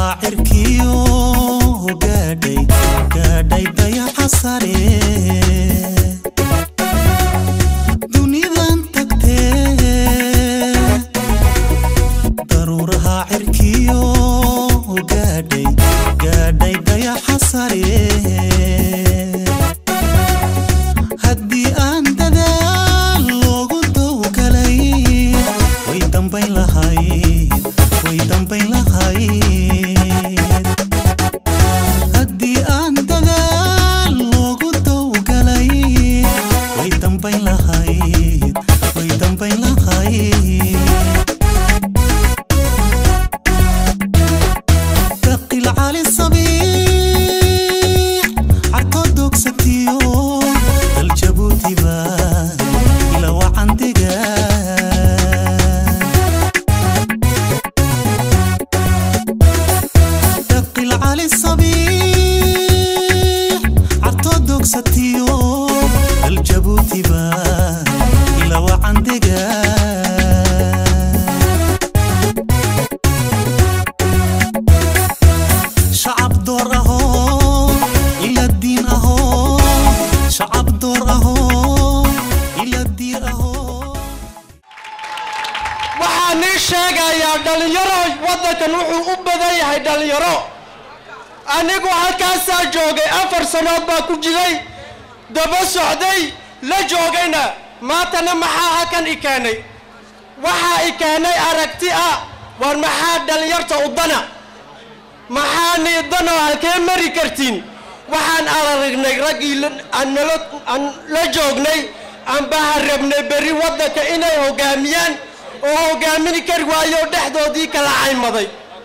daruuraha cirkiyo gaadhay gaadhay dayaxa sare dunidan tagtee daruuraha cirkiyo gaadhay gaadhay dayaxa sare haddii aan dadaal loogu dowgalay way dambayn lahayd way dambayn lahayd haddii aan dadaal loogu dowgalay way dambayn lahayd way dambayn lahayd daqil cali sabiix carkood dogsatiyo dal jabuutiba ila wacandiga daqil cali sabiix carkood dogsatiyo dal jabuutiba ila wacandiga shacab door ahoo ila diin ahoo shacab door ahoo ila diir ahoo waxaa nii sheegayaa dhallinyaro waddankan wuxuu u badan yahay dhallinyaro anigu halkaasaa joogay afar sannood baa ku jiray daba socday la joogayna maantana maxaa halkan i keenay waxaa i keenay aragti ah war maxaa dhallinyarta u dana maxaa niidanoo halkee mari kartiin waxaan aragnay raggii la- aan nala- aan la joognay aanbaha rabnay berri waddanka inay hoggaamiyaan oo hogaamini kari waayo dhexdoodii kala caymaday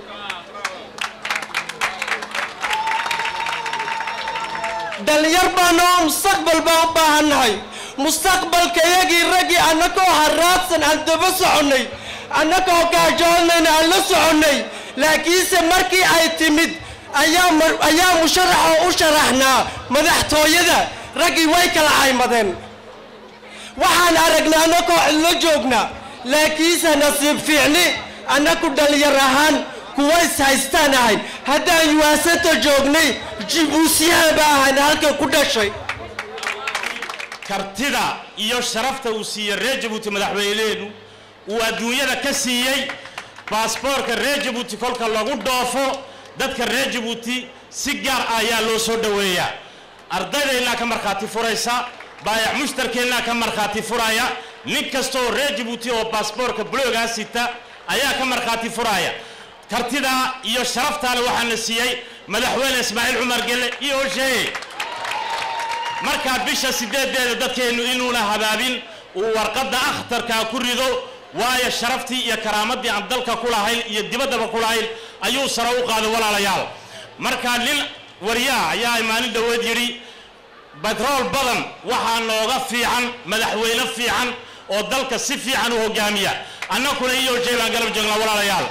dhalinyar baanoo mustaqbal baan u baahannahay mustaqbalka iyagii raggii annagoo haraadsan aan daba soconnay annagoo gaajoonayna aan la soconnay laakiinse markii ay timid ayaa mar- ayaa musharaxoo u sharaxnaa madaxtooyada raggii way kala caymadeen waxaan aragnay annagoo cidlo joogna laakiinse nasiib fiicni annagu dhalinyar ahaan kuwa is haystaan ahayn haddaan yuwaasanta joognay jibuusiyaan ba ahayn halkan ku dhashay kartida iyo sharafta uu siiyey reer jabuuti madaxweyneenu uu adduunyada ka siiyey baasboorka reer jabuuti kolka lagu dhoofo dadka reer jabuuti si gaar ah ayaa loo soo dhoweeyaa ardaydaynaa ka markhaati furaysa baayac mushtarkeennaa ka markhaati furaya nin kastooo reer jabuuti oo baasboorka buloogaa sita ayaa ka markhaati furaya kartidaa iyo sharaftaale waxaana siiyey madaxweyne ismaaciil cumar gelle iyo hosheeye markaa bisha sideedeeda dadkeennu inuuna habaabin uu warqadda akhtarkaa ku rido waayo sharaftii iyo karaamadii aan dalka ku lahayn iyo dibaddaba ku lahayn ayuu sare u qaaday walaalayaal markaa nin waryaa ayaa maalin dhoweed yidhi batrool badan waxaa nooga fiican madaxweyne fiican oo dalka si fiican u hogaamiya annakuna iyo jay baan garab joognaa walaalayaal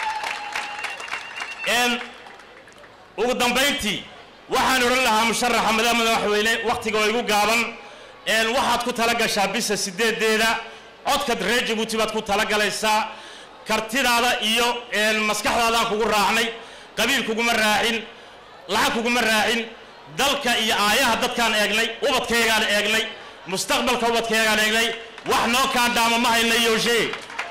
En, ugu dambayntii waxaan odhan lahaa musharaxa madax madaxweyne wakhtiga oo igu gaaban een, waxaad ku tala gashaa bisha sideedeeda codka reer jabuuti baad ku tala galaysaa kartidaada iyo een, maskaxdaadaan kugu raacnay qabiil kuguma raacin lacag kuguma raacin dalka iyo aayaha dadkaan eegnay ubadkaygaan eegnay mustaqbalka ubadkaygaan eegnay wax noo kaa dhaama ma hayna yooshe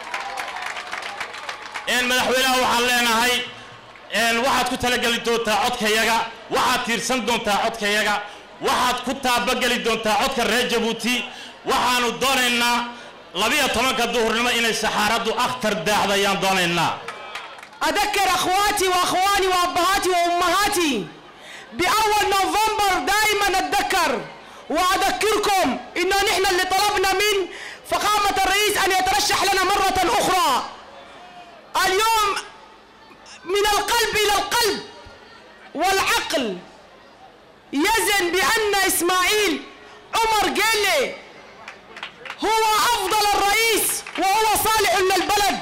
een, madaxweynaha waxaan leenahay een, waxaad ku talageli doontaa codkayaga waxaad tiirsan doontaa codkayaga waxaad ku taabageli doontaa codka reer jabuuti waxaanu doonaynaa labiyo tobanka duhurnimo inay saxaaraddu akhtar daacdo ayaan doonaynaa أذكر أخواتي وأخواني وأبهاتي وأمهاتي بأول نوفمبر دائما أتذكر وأذكركم إنه نحن اللي طلبنا من فخامة الرئيس أن يترشح لنا مرة أخرى اليوم من القلب إلى القلب والعقل يزن بأن إسماعيل عمر قيلي هو أفضل الرئيس وهو صالح للبلد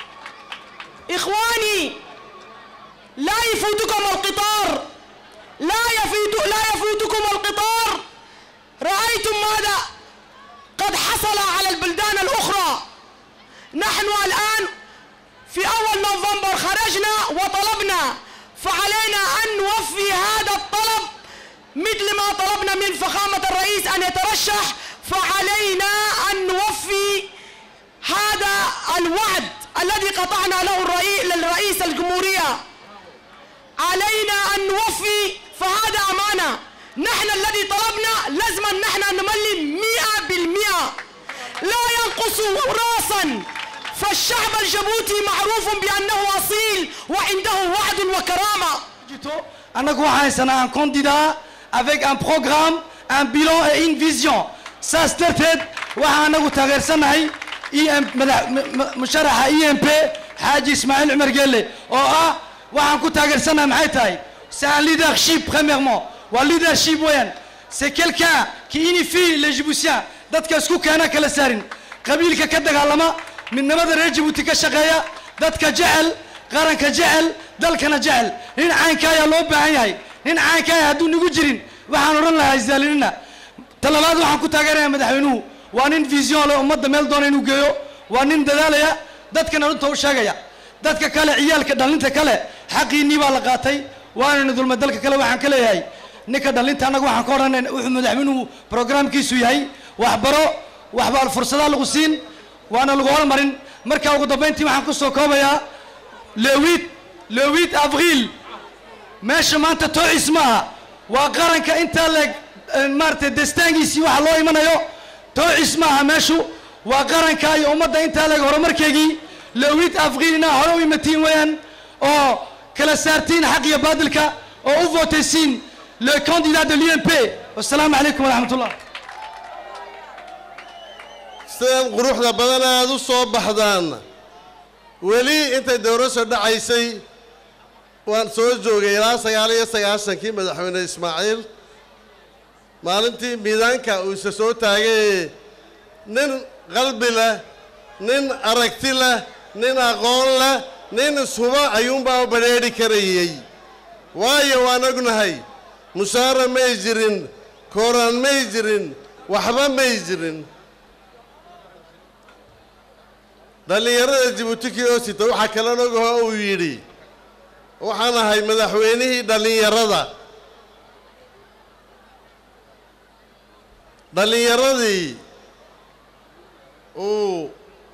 إخواني لا يفوتكم القطار لا يفوت لا يفوتكم القطار رأيتم ماذا قد حصل على البلدان الأخرى نحن الآن في أول نوفمبر خرجنا وطلبنا فعلينا أن نوفي هذا الطلب مثل ما طلبنا من فخامة الرئيس أن يترشح فعلينا أن نوفي هذا الوعد الذي قطعنا له الرئيس للرئيس الجمهورية علينا أن نوفي فهذا أمانة نحن الذي طلبنا لازم أن نحن نملي مئة بالمئة لا ينقص راسا فالشعب الجبوتي معروف بأنه أصيل وعنده وعد وكرامة annagu waxaan haysanaa un candidat avec un programme un bilan et une vision saas darteed waxaan anagu taageersanahay em madax- m- m- musharaxa e m p xaaji ismaaciil cumar gelle oo ah waxaan ku taageersanahay maxay tahay c'est un leadership premièrement waa leadership weeyaan c'est quelqu'un qui unifie les jiboutiens dadka isku keena kala saarin qabiilka ka dagaalama midnimada reer jibuuti ka shaqeeya dadka jecel qaranka jecel dalkana jecel nin caynka ayaa loo baahan yahay nin caynka ah hadduu nagu jirin waxaan odhan lahaa isdaalinina talabaad waxaan ku taageeraya madaxweynuhu waa nin vision leh ummadda meel doona inuu geeyo waa nin dadaalaya dadkana runta u sheegaya dadka kale ciyaalka dhalinta kale xaqiinii baa la qaatay waanaynu dulmay dalka kale waxaan ka leeyahay ninka dhalinta annaga waxaan ka odhanay wuxuu madaxweynuhu programkiisu yahay waxbaro waxbaa fursadaha lagu siin waana lagu hormarin marka ugu dambayntii waxaan ku soo koobayaa le 8 le 8 avril meesha maanta toocis maaha waa qaranka intaa leeg maaragtay destaangiisii waxa loo imanayo toocis maaha meeshu waa qaranka iyo ummadda intaa leeg horumarkeygii le 8 avril inaa hore u imatiin weeyaan oo kala saartiin xaq iyo baadilka oo u vootaysiin le candidat de l'UMP wassalaamu calaykum waraxmat ullah sidan quruxda badan aad u soo baxdaan weli intay dowrasho dhacaysay waan soo joogay ilaa sagaal iyo sagaashankii madaxweyne ismaaciil maalintii miidaanka uu isa soo taagay nin qalbi leh nin aragti leh nin aqoon leh nin ishuba ayuunbaa badrheedhi karayey waayo waan ognahay mushaara may jirin kooraan may jirin waxba may jirin dhallinyarada jibuuti kiosita waxaa kala nogaho uu yidhi waxaan ahay madaxweynihii dhallinyarada dhallinyaradii uu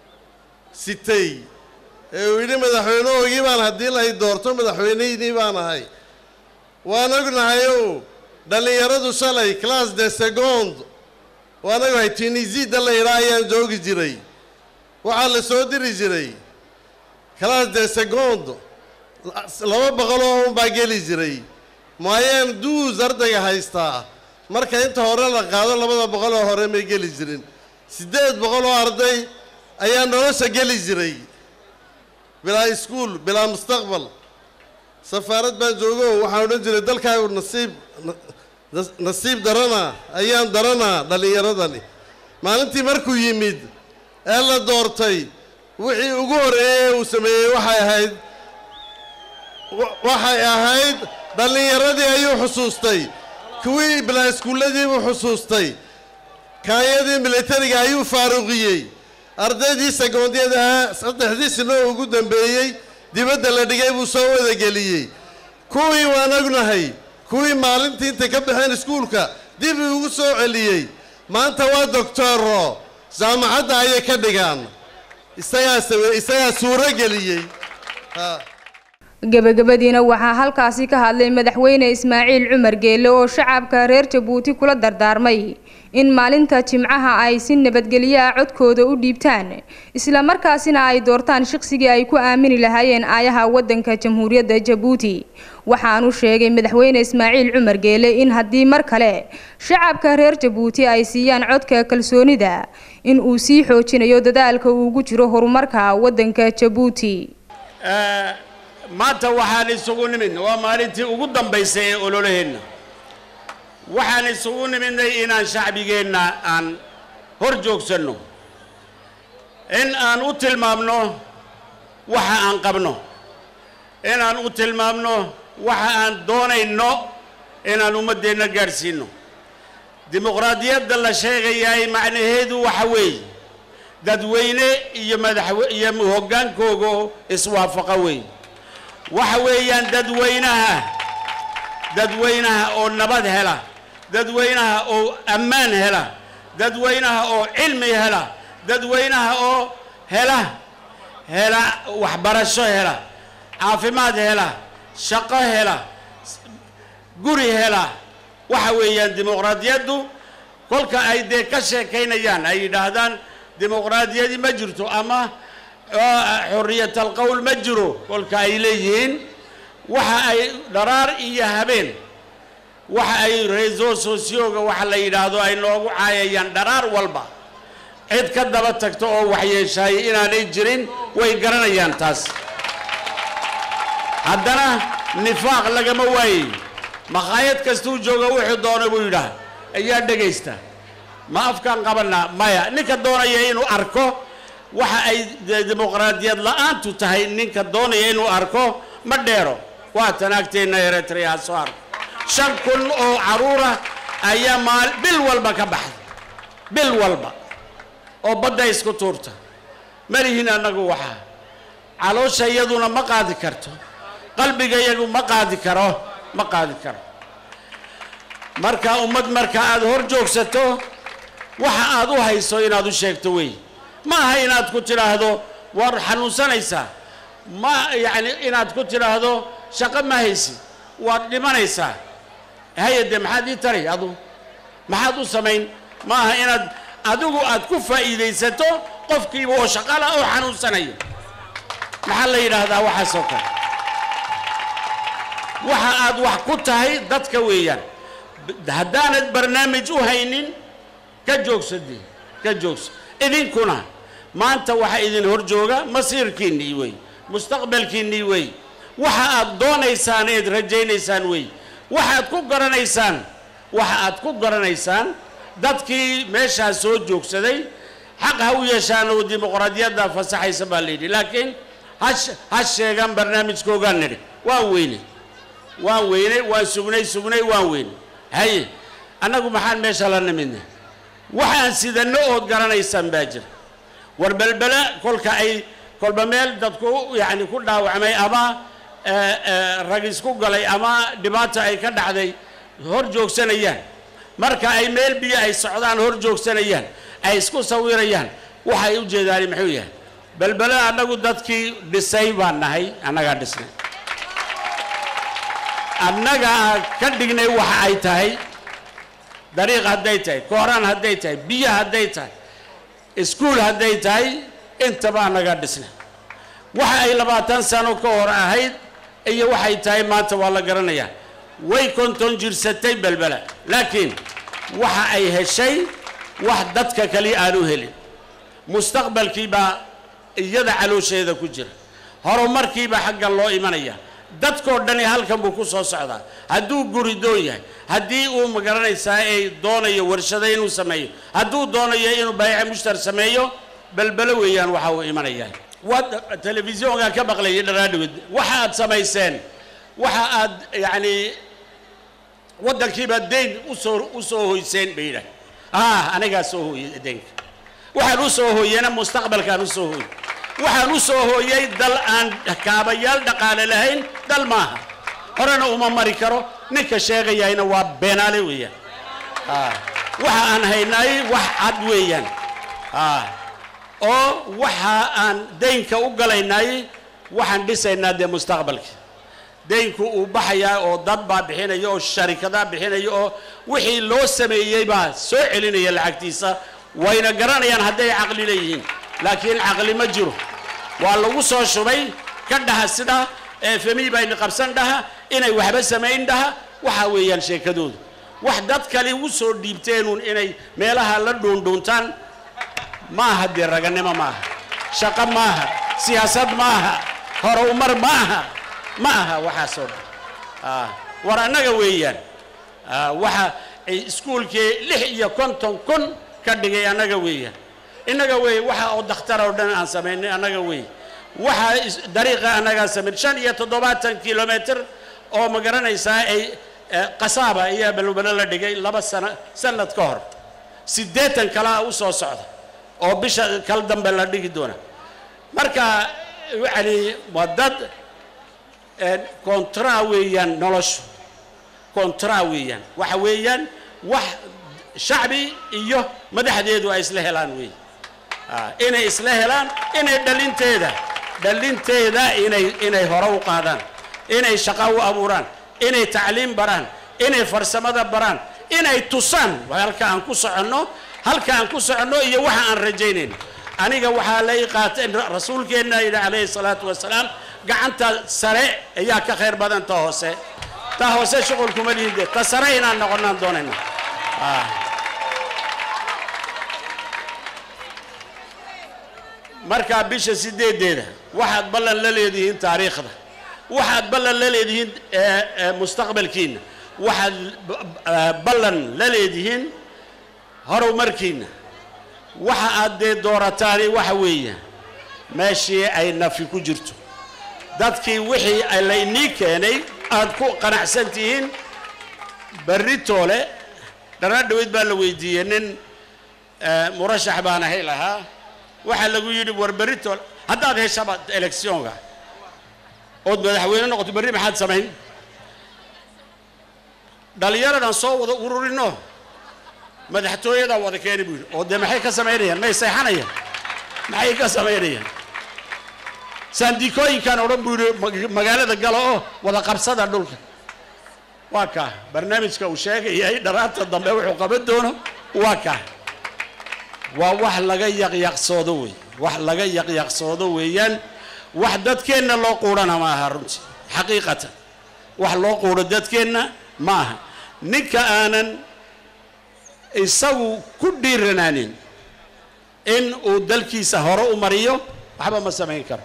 sitay ee uu yidhi madaxweynahoogii baan haddii lay doorto madaxweynihiinii baan ahay waan ognahayow dhallinyaradu shalay class de second waan ognahay tunisida la yidhaa ayaan joogi jiray waxaa la soo diri jiray class de second laba boqoloo unbaa geli jiray maayaan duus ardayga haystaa marka inta hore la qaado labada boqoloo hore may geli jirin siddeed boqoloo arday ayaa nolosha geli jiray bilaa iskuul bilaa mustaqbal safaarad baan joogo waxaan odhan jiray dalkaagu nasiib na- nasiib darana ayaan daranaa dhallinyaradani maalintii markuu yimid ee la doortay wixii ugu horreeyey uu sameeyey waxay ahayd wa- waxay ahayd dhallinyaradii ayuu xusuustay kuwii bilaa iskuulladiibuu xusuustay kaayadii militariga ayuu faaruqiyey ardaydii segoondyada saddexdii sino ugu dambeeyey dibadda la dhigay buu soo wadageliyey kuwii waan ognahay kuwii maalintii intay ka baxeen iskuulka dib ugu soo celiyey maanta waa doctoro jaamacadda ayay ka dhigaan isagaa same isagaa suuro geliyey ha gebagabadiina waxaa halkaasi ka hadlay madaxweyne ismaaciil cumar geelle oo shacabka reer jabuuti kula dardaarmay in maalinta jimcaha ay si nabadgelyo ah codkooda u dhiibtaan islamarkaasina ay doortaan shaqsigii ay ku aamini lahaayeen aayaha wadanka jamhuuriyadda jabuuti waxaanu sheegay madaxweyne ismaaciil cumar geelle in haddii mar kale shacabka reer jabuuti ay siiyaan codka kalsoonida in uu sii xoojinayo dadaalka uu ugu jiro horumarka wadanka jabuuti maanta waxaan isugu nimidna waa maalintii ugu dambaysay ee ololaheenna waxaan isugu nimidnay inaan shacbigeenna aan hor joogsanno in aan u tilmaamno waxa aan qabno inaan u tilmaamno waxa aan doonayno inaan ummaddeenna gaadhsiinno dimuqraadiyadda la sheegayahay macnaheedu waxa weeye dadweyne iyo madaxwe iyo hoggaankooga iswaafaqa weeye waxa weeyaan dadweynaha dadweynaha oo nabad hela dadweynaha oo ammaan hela dadweynaha oo cilmi hela dadweynaha oo hela hela waxbarasho hela caafimaad hela shaqo hela guri hela waxa weeyaan dimuqraadiyaddu kolka ay dee ka sheekaynayaan ay yidhaahdaan dimuqraadiyadi ma jirto ama xorriyat alqowl ma jiro kolka ay leeyihiin waxa ay dharaar iyo habeen waxa ay reso socioga waxa la yidhaahdo ay noogu caayayaan dharaar walba cid ka daba tagto oo waxyeeshaay inaanay jirin way garanayaan taas haddana nifaaq lagama waayey makhaayad kastuu jooga wuxuu doona buu yidhaah ayaa dhegaysta ma afkaan qabanaa maya ninka doonaya inuu arko waxa ay dimuqraadiyad la-aantu tahay ninka doonaya inuu arko ma dheero waa tanaagteenna eritrea soo arko shan kun oo caruura ayaa maal bil walba ka baxda bil walba oo badda isku tuurta malihin annagu waxaa caloosha iyaduna ma qaadi karto qalbiga iyagu ma qaadi karo ma qaadi karo marka ummad marka aada hor joogsato waxa aad u hayso inaad u sheegto wey ma aha inaad ku tidhaahdo war xanuunsanaysaa ma yacni inaad ku tidhaahdo shaqo ma haysi waad dhimanaysaa hay-adde maxaad ii tari adu maxaad u samayn ma aha inaad adigu aad ku faa'iidaysato qofkiiba oo shaqala oo xanuunsanaya maxaa la yidhaahdaa waxaasoo kale waxa aad wax ku tahay dadka weeyaan haddaanad barnaamij u haynin ka joogsadee ka joogsa idinkuna maanta waxa idin hor jooga masiirkiinnii wey mustaqbalkiinnii wey waxa aad doonaysaan eed rajaynaysaan wey waxaad ku garanaysaan waxa aad ku garanaysaan dadkii meeshaas soo joogsaday xaq ha u yeeshaan oo dimuqraadiyadda fasaxaysa baa la yidhi laakiin hash ha sheegaan barnaamijkoogaan nidhi waan weynay waan weynay waan sugnay sugnay waan weynay haye annagu maxaan meesha la nimidnay waxaan sidanno ood garanaysaan baa jira war belbele kolka ay kolba meel dadku yacni ku dhaawacmay ama rag isku galay ama dhibaato ay ka dhacday hor joogsanayaan marka ay meel biyo ay socdaan hor joogsanayaan ay isku sawirayaan waxay u jeedaani muxuu yahay belbele annagu dadkii dhisay baan nahay annagaa dhisnay annagaa ka dhignay waxa ay tahay dariiq hadday tahay kooraan hadday tahay biyo hadday tahay iskuul hadday tahay intaba annagaa dhisnay waxa ay labaatan sano ka hor ahayd iyo waxay tahay maanta waa la garanayaa way konton jirsatay belbela laakiin waxa ay heshay wax dadka kali aanu helin mustaqbalkii baa iyada caloosheeda ku jira horumarkiibaa xaggan loo imanaya dadkoo dhani halkan buu ku soo socdaa hadduu guri doon yahay haddii uu magaranaysaa ay doonayo warshado inuu sameeyo hadduu doonayo inuu bayaca mushtar sameeyo belbelo weeyaan waxa uu imanayaa waad telefisyoonkaan ka maqlayay dharaadhawed waxa aad samayseen waxa aad yacni waddankiibaad deyn usoo u soo hoyseen bay yidhaah ah anigaa soo hooyey deynka waxaan u soo hooyena mustaqbalkaan u soo hooyey waxaan u soo hooyey dal aan kaabayaal dhaqaale lahayn dal maaha horena uma mari karo ninka sheegayayna waa beenaale weeyaan waxa aan haynaay wax cad weeyaan oo waxa aan deynka u galaynaay waxaan dhisaynaa dee mustaqbalka deynku uu baxayaa oo dad baa bixinaya oo sharikadaa bixinaya oo wixii loo sameeyey baa soo celinaya lacagtiisa wayna garanayaan hadday caqli leeyihiin laakiin caqli ma jiro waa lagu soo shubay ka dhaha sida femi bayna qabsan dhaha inay waxba samayn dhaha waxa weeyaan sheekadoodu wax dad kale u soo dhiibteenuun inay meelaha la dhuundhuuntaan maaha dee raganimo maaha shaqo maaha siyaasad maaha horumar maaha ma aha waxaasoo dhan war annaga weeyaan waxa iskuulkii lix iyo konton kun ka dhigay annaga weeyaan innaga weey waxa oo dakhtar oo dhan aan samaynay annaga weey waxa dariiqa annagaa samayn shan iyo toddobaatan kilomitr oo ma garanaysaa ay qasaaba ayaa balbalo la dhigay laba sano sanad ka hor siddeetan kalea u soo socda oo bisha kal dambe la dhigi doona marka yani waa dad contrat weeyaan noloshu contrat weeyaan waxa weeyaan wax shacbi iyo madaxdeedu ay isla helaan weey Ah, inay isla helaan inay dhalinteeda dhalinteeda inay inay hore u qaadaan inay shaqo u abuuraan inay tacliim baraan inay farsamada baraan inay tusaan waa halka aan ku soconno halka aan ku soconno iyo waxa aan rajaynayn aniga waxaa la ii qaatay rasuulkeenna yidhi calayhi salaatu wasalaam gacanta sare ayaa ka khayr badan ta hoose ta hoose shuqul kuma liide ta sare inaan noqonnaan doonayna Ah. markaa bisha sideedeeda waxaad ballan la leedihiin taariikhda waxaad ballan la leedihiin eh, eh, mustaqbalkiina waxaad b- eh, ballan la leedihiin horumarkiina waxa aad dee doorataani waxa weeye meeshii ay nafi ku jirto dadkii wixii ay laynii keenay aad ku qanacsan tihiin berri toole dhana dhaweyd baa la weydiiyey nin eh, murashax baan ahay lahaa waxaa lagu yidhi war berri toole haddaad heshaba eleksionka ood madaxweyne noqoto berri maxaad samayn dhallinyaradan soo wada ururino madaxtooyadaa wada keeni buu yidhi oo dee maxay ka samaynayaan may seexanayaan maxay ka samaynayaan saandikooyinkan odhan buu yidhi mag- magaalada galo oo wada qabsada dhulka waa kaa barnaamijka uu sheegayay dharaanta dambe wuxuu qaban doono waa kaa waa wax laga yaqyaqsoodo wey wax laga yaqyaqsoodo weeyaan wax dadkeenna loo quudhana ma aha runtii xaqiiqatan wax loo quudho dadkeenna ma aha ninka aanan isagu ku dhiiranaanin in uu dalkiisa hore u mariyo waxba ma samayn karo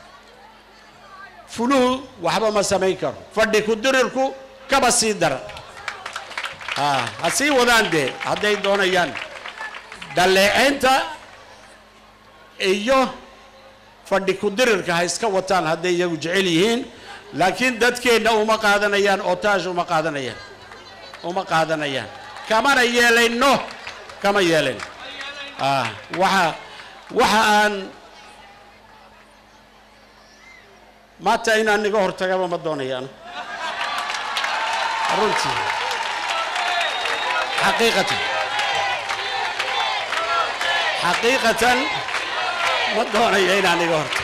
fuluhu waxba ma samayn karo fadhi ku dirirku kaba sii daran Ah, ha sii wadaan dee hadday doonayaan dhaleeceynta iyo fadhi ku dirirka ha iska wataan hadday iyagu jecel yihiin laakiin dadkeenna uma qaadanayaan otage uma qaadanayaan uma qaadanayaan kamana yeelayno kama yeelayn ah waxa waxa aan maanta inaan niga hortagaba ma doonayaan runtii xaqiiqatan xaqiiqatan ma doonayo inaan iga horto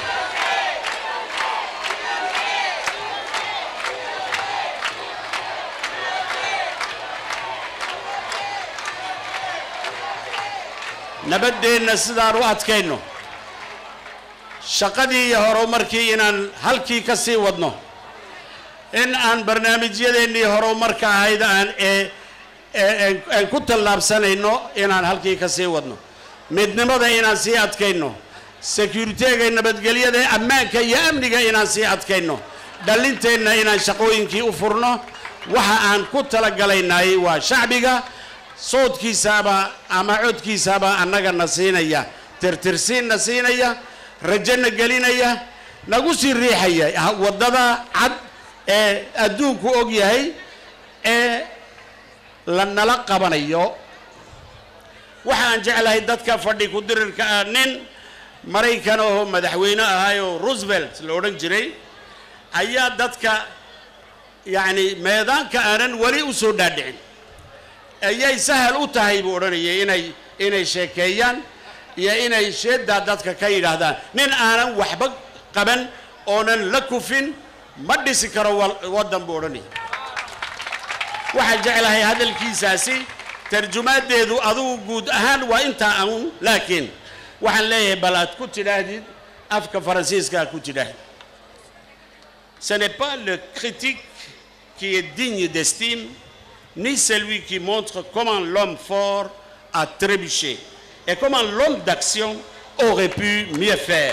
nabaddeenna sidaan u adkayno shaqadii iyo horumarkii inaan halkii ka sii wadno in aan barnaamijyadeennii horumarka ahayd aan ee ee- aan ku tallaabsanayno inaan halkii ka sii wadno midnimada inaan sii adkayno securiteega nabadgelyada ammaanka iyo amniga inaan sii adkayno dhallinteenna inaan shaqooyinkii u furno waxa aan ku talagalaynay waa shacbiga soodkiisaaba ama codkiisaaba annagana siinaya tirtirsiinna siinaya rajana gelinaya nagu sii riixaya ha- waddada cad ee adduunku og yahay ee la nala qabanayo waxa aan jeclahay dadka fadhi ku dirirka ah nin maraykan oo madaxweyne ahaayoo roosevelt la odhan jiray ayaa dadka yacni meedaanka aanan weli u soo dhaadhicin ayay sahal u tahay buu odhanayay inay inay sheekeeyaan iyo inay sheedaa dadka ka yidhaahdaan nin aanan waxba qaban oonan la kufin ma dhisi karo wal- waddan buu odhanayay waxaan jeclahay hadalkiisaasi tarjumaadeedu adugu guud ahaan waa intaa aun laakiin waxaan leeyahay bal aad ku tidhaahdid afka faransiiska aad ku tidhaahdid ce n'est pas le critique qui est digne d'estime ni celui qui montre comment l'homme fort a trébuché et comment l'homme d'action aurait pu mieux faire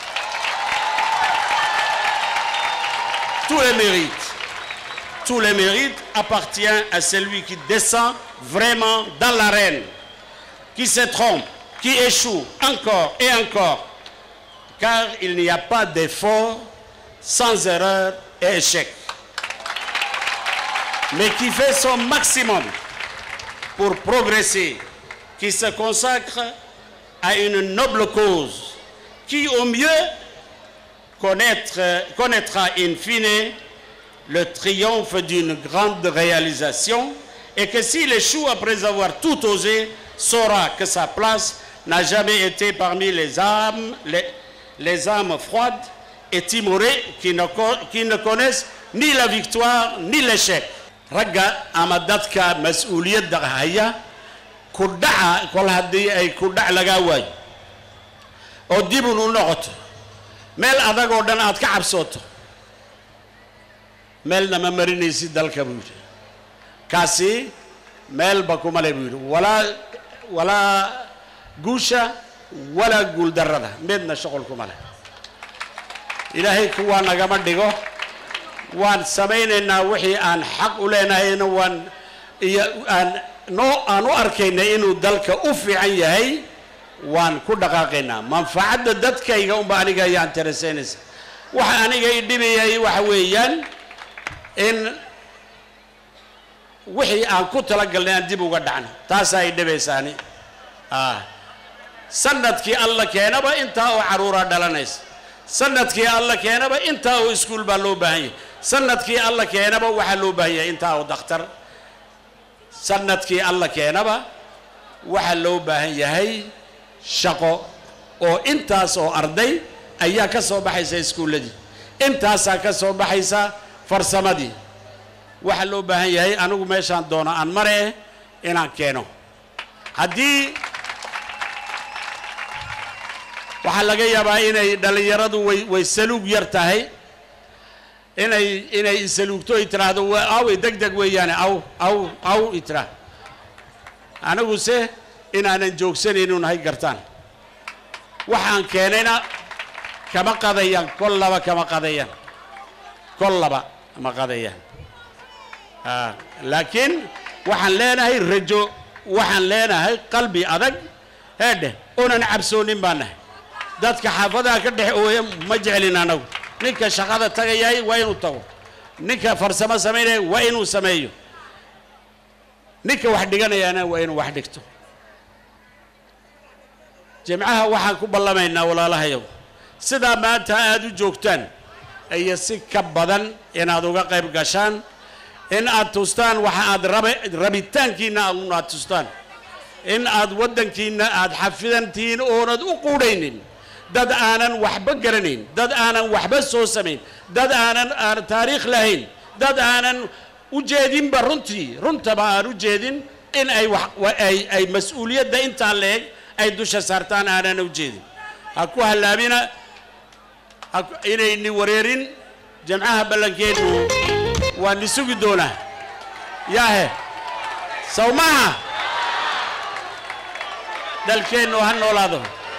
tous les mérites tout le mérite appartient à celui qui descend vraiment dans l'arène, qui se trompe, qui échoue encore et encore, car il n'y a pas d'effort sans erreur et échec, mais qui fait son maximum pour progresser, qui se consacre à une noble cause, qui au mieux connaître- connaîtra in fine le triomphe d'une grande réalisation et que s'il échoue après avoir tout osé, saura que sa place n'a jamais été parmi les âmes, les, les âmes froides et timorées qui ne, co- qui ne connaissent ni la victoire ni l'échec. ragga ama dadka mas-uuliyadda haya ku dhaca kol haddii ay ku dhac lagaa waayo oo dibun u noqoto meel adag oo dhan aad ka cabsooto meelna ma marinaysid dalka buu yidhi kaasi meelba kuma le buu yidhi walaa walaa guusha walaa guuldarrada midna shuqul kuma leh ilaahay kuwaa nagama dhigo waan samaynaynaa wixii aan xaq u leenahayna waan iyo aan noo aan u arkayna inuu dalka u fiican yahay waan ku dhaqaaqaynaa manfacadda dadkayga unba aniga ayaa interesaynaysa waxa aniga i dhibayay waxa weeyaan in wixii aan ku talagalnay aan dib uga dhacno taasaa i dhibaysaani ah sanadkii alla keenaba intaa oo caruuraa dhalanaysa sanadkii alla keenaba intaa oo iskuul baa loo baahan yahay sanadkii alla keenaba waxaa loo baahan yahay intaa oo dakhtar sanadkii alla keenaba waxaa loo baahan yahay shaqo oo intaas oo arday ayaa ka soo baxaysa iskuulladii intaasaa ka soo baxaysa farsamadii waxaa loo baahan yahay anigu meeshaan doono aan mare inaan keeno haddii waxaa laga yaabaa inay dhallinyaradu way way saluug yar tahay inay inay isaluugto ay tiraahdo "Waa- awey deg deg weeyaane aw aw aw i tiraa aniguse inaanan joogsanaynu nahay gartaan waxaan keenayna kama qadayaan kol laba kama qadayaan kol laba ma qadayaan Ah, laakiin waxaan leenahay rajo waxaan leenahay qalbi adag heedhe oonan cabsoonin baan nahay dadka xaafadaha ka dhex ooya ma jeclin anagu ninka shaqada tagayahay waa inuu tago ninka farsamo samaynaya waa inuu sameeyo ninka wax dhiganayaana waa inuu wax dhigto jimcaha waxaan ku ballamaynaa walaalahayow sidaa maanta aada u joogtaan iyo si ka badan inaad uga qayb gashaan in aad tustaan waxa aad rabe rabitaankiinna aad aad tustaan in aad waddankiinna aad xafidantihiin oonad u quudhaynin dad aanan waxba garanayn dad aanan waxba soo samayn dad aanan aan taariikh lahayn dad aanan u jeedinba runtii runtaba aan u jeedin in ay wax wa- ay ay mas-uuliyadda intaa leeg ay dusha saartaan aanan u jeedin ha ku hallaabina ha ku- inayni wareerin jamcaha ballankeenu waa ni sugi doonaa yaahe saw maaha dalkeennu ha noolaado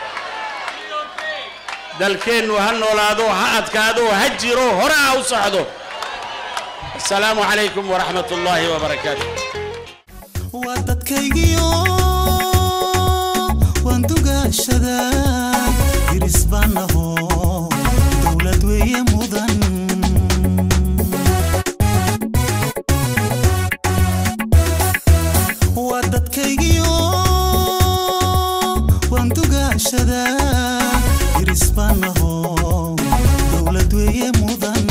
dalkeennu ha noolaado ha adkaado ha jiro hore ha u socdo asalaamu calaykum waraxmat ullaahi wabarakaatu waa dadkaygiyo waan dugaashadaa diris baan aho dowlad weeye mudan waa dadkaygiyo waan dugaashadaa diris baan aho dowlad weeye mudan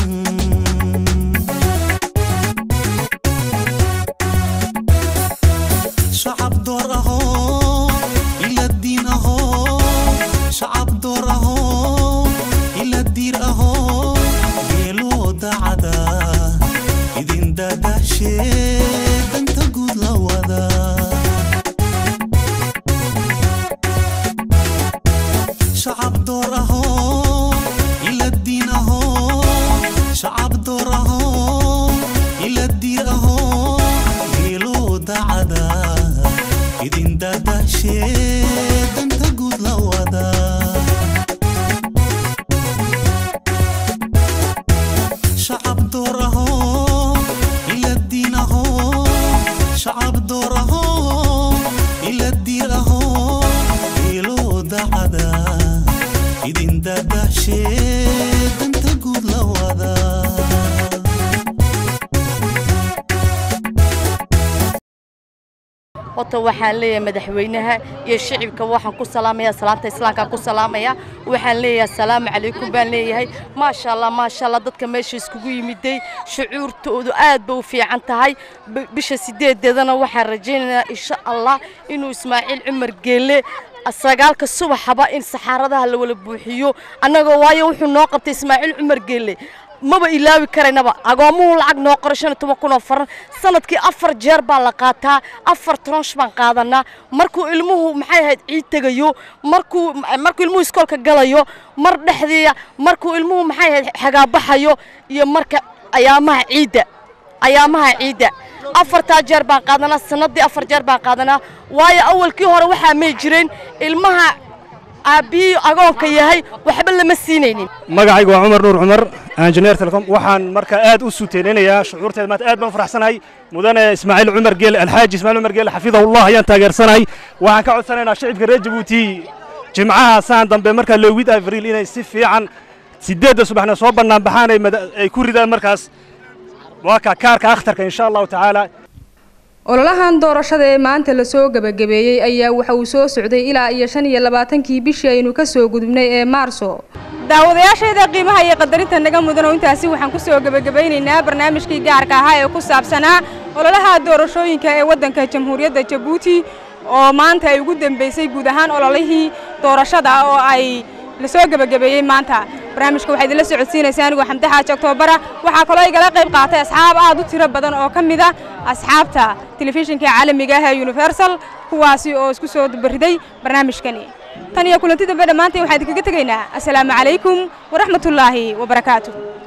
shacab door ahoo ila diin ahoo shacab door ahoo ila diir ahoo geeloo dacada idin dadashee danta guud la wada shacab door ahoo ila diin ahoo shacab door ahoo ila diir ahoo geeloo dacada idin dadashee danta guud la wada shacab door ahoo ila diin ahoo shacab door ahoo ila diir ahoo geeloo dacada idin dadashee danta guud la wada horta waxaan leeyahay madaxweynaha iyo shicibka waxaan ku salaamayaa salaanta islaamkaan ku salaamaya waxaan leeyahay asalaamu calaykum baan leeyahay maasha allah maasha allah dadka meesha iskugu yimiday shucuurtoodu aad ba u fiican tahay B- bisha sideedeedana waxaan rajaynayaa insha allah inuu ismaaciil cumar geelle sagaalka subaxaba in saxaaradaha la wala buuxiyo annagoo waayo wuxuu noo qabtay ismaaciil cumar geelle maba ilaawi karaynaba agoomuhu lacag noo qoray shan iyo toban kun oo faran sanadkii afar jeer baa la qaataa afar tronsh baan qaadanaa markuu ilmuhu maxay ahayd ciid tegayo markuu markuu ilmuhu iskoolka galayo mar dhexdiiya markuu ilmuhu maxay ahayd xagaabaxayo iyo marka ayaamaha ciidda ayaamaha ciidda afartaa jeer baan qaadanaa sanadii afar jeer baan qaadanaa waayo awalkii hore waxaa may jireen ilmaha aabbihii agoonka yahay waxba lama siinaynin magacaygu waa cumar nuur cumar injineer telecom waxaan marka aad u suuteeninayaa shucuurteeda maanta aad baan u faraxsanahay mudane ismaaciil cumar geele alxaaji ismaaciil cumar geele xafidahullah ayaan taageersanahay waxaan ka codsanaynaa shicibka reer jabuuti jimcaha saan dambe markaa lowid avril inay si fiican sideedda subaxna soo bannaan baxaan ay mada- ay ku ridaan markaas waa ka kaarka akhtarka insha allahu tacaala ololahan doorashada ee maanta lasoo gebagabeeyey ayaa waxa uu soo socday ilaa iyo shan iyo labaatankii bishii aynu ka soo gudubnay ee maarso daawadayaashayda qiimaha iyo qadarinta naga mudan oo intaasi waxaan ku soo gebagabaynaynaa barnaamijkii gaarka ahaa ee ku saabsanaa ololaha doorashooyinka ee waddanka jamhuuriyadda jabuuti oo maanta ay ugu dambeysay guud ahaan ololihii doorashada oo ay lasoo gebagabeeyey maanta barnaamijka waxaa idinla socodsiinaysaa anigoo xamde xaaji oktobara waxaa kaloo igala qayb qaatay asxaab aad u tiro badan oo ka mid a asxaabta telefishinka caalamiga ah ee universal kuwaasi oo isku soo bariday barnaamijkani tan iyo kulanti dambe dhammaanteen waxaan idinkaga tegaynaa assalaamu calaykum waraxmatullaahi wabarakaatu